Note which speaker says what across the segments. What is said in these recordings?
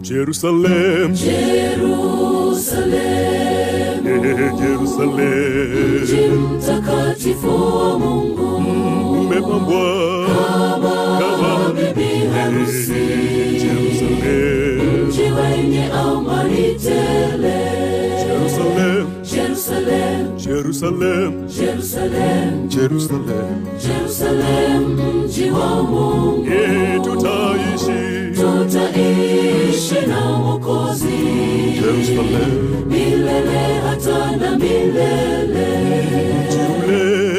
Speaker 1: Jerusalem,
Speaker 2: Jerusalem,
Speaker 1: eh, Jerusalem,
Speaker 2: mji mtakatifu wa Mungu,
Speaker 1: umepambwa kama
Speaker 2: bibi harusi,
Speaker 1: Jerusalem,
Speaker 2: mji wenye amani tele.
Speaker 1: Jerusalem,
Speaker 2: Jerusalem,
Speaker 1: Jerusalem,
Speaker 2: Jerusalem,
Speaker 1: Jerusalem,
Speaker 2: Jerusalem, mji wa Mungu,
Speaker 1: eh, tutaishi
Speaker 2: tutaishi na Mwokozi
Speaker 1: Jerusalem,
Speaker 2: milele hata na milele.
Speaker 1: mji ule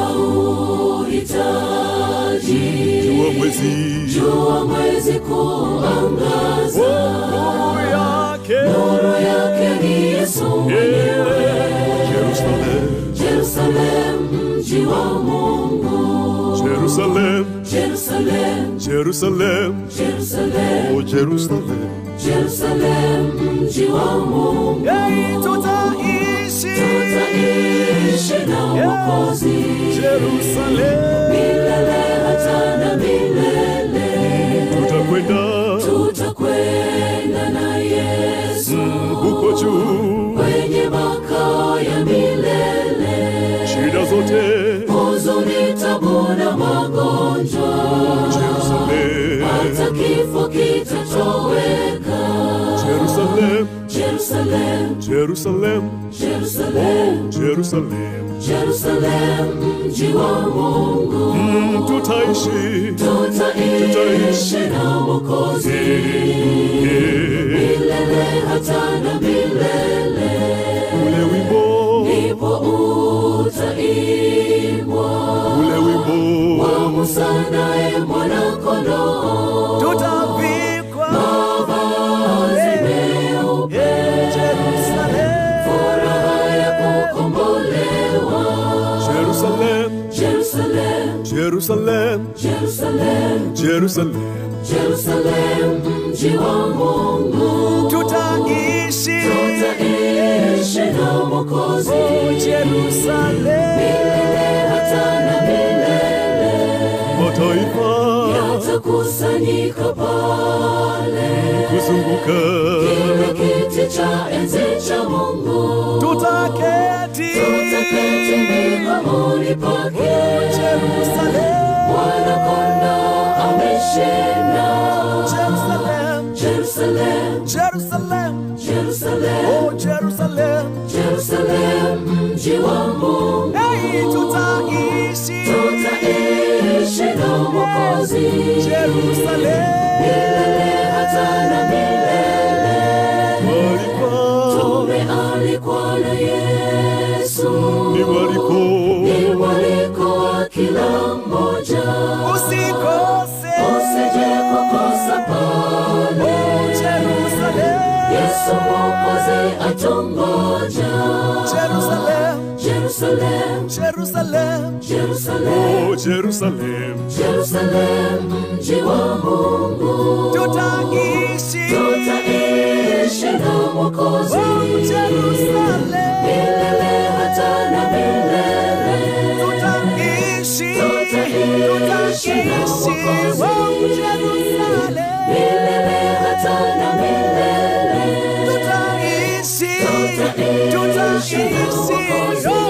Speaker 2: Hauhitaji
Speaker 1: jua mwezi
Speaker 2: jua mwezi kuangaza,
Speaker 1: nuru yake
Speaker 2: nuru yake ni Yesu mwenyewe.
Speaker 1: Jerusalem,
Speaker 2: Jerusalem, mji wa Mungu,
Speaker 1: Jerusalem,
Speaker 2: Jerusalem,
Speaker 1: Jerusalem,
Speaker 2: Jerusalem,
Speaker 1: oh Jerusalem,
Speaker 2: Jerusalem, mji wa Mungu.
Speaker 1: hey, tutaishi
Speaker 2: Tutaishi na Mwokozi
Speaker 1: Jerusalem,
Speaker 2: milele hata na milele.
Speaker 1: tutakwenda
Speaker 2: Tutakwenda na Yesu
Speaker 1: huko juu,
Speaker 2: kwenye makao ya milele.
Speaker 1: shida zote
Speaker 2: Huzuni, tabu na magonjwa,
Speaker 1: Jerusalem,
Speaker 2: hata kifo kitatoweka.
Speaker 1: Jerusalem,
Speaker 2: Jerusalem,
Speaker 1: Jerusalem,
Speaker 2: Jerusalem,
Speaker 1: Jerusalem,
Speaker 2: Jerusalem, mji wa Mungu.
Speaker 1: Mm, tutaishi
Speaker 2: Tutaishi na Mwokozi milele hata na milele.
Speaker 1: ule wimbo
Speaker 2: Ndipo utaimbwa
Speaker 1: ule wimbo
Speaker 2: wa Musa naye mwana-kondoo,
Speaker 1: tutavikwa
Speaker 2: mavazi meupe, furaha ya kukombolewa.
Speaker 1: Jerusalem,
Speaker 2: Jerusalem,
Speaker 1: Jerusalem,
Speaker 2: Jerusalem,
Speaker 1: Jerusalem,
Speaker 2: Jerusalem, mji wa Mungu.
Speaker 1: tutaishi
Speaker 2: Tutaishi na Mwokozi
Speaker 1: Jerusalem,
Speaker 2: milele hata na milele.
Speaker 1: mataifa
Speaker 2: Yatakusanyika pale
Speaker 1: kuzunguka,
Speaker 2: kile kiti cha enzi cha Mungu.
Speaker 1: tutaketi
Speaker 2: Tutaketi miguuni pake.
Speaker 1: Jerusalem,
Speaker 2: Mwana-kondoo ameshinda.
Speaker 1: Jerusalem,
Speaker 2: Jerusalem,
Speaker 1: Jerusalem,
Speaker 2: Jerusalem,
Speaker 1: oh Jerusalem,
Speaker 2: Jerusalem, mji wa Mungu.
Speaker 1: hey, tutaishi
Speaker 2: Tutaishi na Mwokozi
Speaker 1: Jerusalem,
Speaker 2: milele hata na milele.
Speaker 1: walikuwa
Speaker 2: Tumealikwa na Yesu,
Speaker 1: ni waliko
Speaker 2: ni mwaliko wa kila mmoja.
Speaker 1: usikose
Speaker 2: Usije kukosa pale,
Speaker 1: Jerusalem,
Speaker 2: Yesu Mwokozi atungoja.
Speaker 1: Jerusalem,
Speaker 2: Jerusalem,
Speaker 1: Jerusalem,
Speaker 2: Jerusalem,
Speaker 1: oh Jerusalem,
Speaker 2: Jerusalem, mji wa Mungu.
Speaker 1: tutaishi
Speaker 2: Tutaishi na Mwokozi
Speaker 1: Jerusalem,
Speaker 2: milele hata na milele.
Speaker 1: tutaishi
Speaker 2: Tutaishi na Mwokozi
Speaker 1: Jerusalem,
Speaker 2: milele hata na milele.
Speaker 1: tutaishi
Speaker 2: Tutaishi na
Speaker 1: tutaishi
Speaker 2: Mwokozi